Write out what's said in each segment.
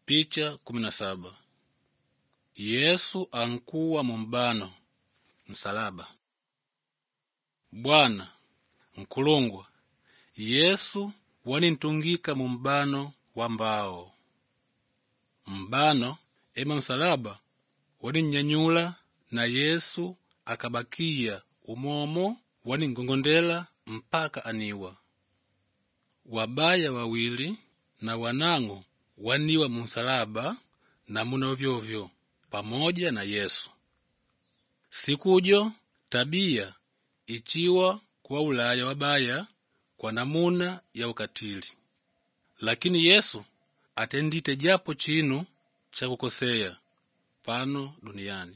Picha kumi na saba Yesu ankuwa mumbano msalaba. Bwana nkulungwa Yesu wanintungika mumbano wa mbao mbano ema msalaba waninnyanyula na Yesu akabakiya umomo waningongondela mpaka aniwa. Wabaya wawili na wanang'o waniwa munsalaba namuna vyovyo pamoja na Yesu. Sikujo tabia ichiwa kuwa ulaya wabaya kwa namuna ya ukatili, lakini Yesu atendite japo chinu cha kukoseya pano duniani.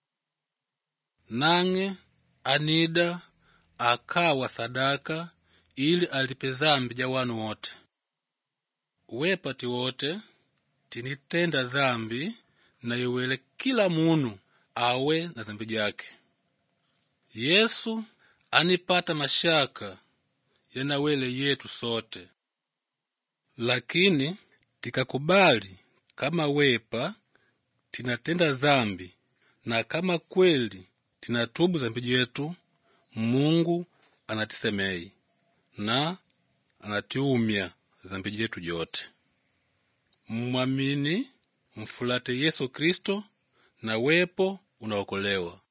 Nang'e anida akawa sadaka ili alipe zambi ja wanu wote. Wepati wote tinitenda dhambi na iwele kila munu awe na dhambi jake. Yesu anipata mashaka yanawele yetu sote, lakini tikakubali kama wepa tinatenda zambi na kama kweli tinatubu zambi jetu, Mungu anatisemei na anatiumya zambi jetu jote. Mmwamini mfulate Yesu Kristo na wepo unaokolewa.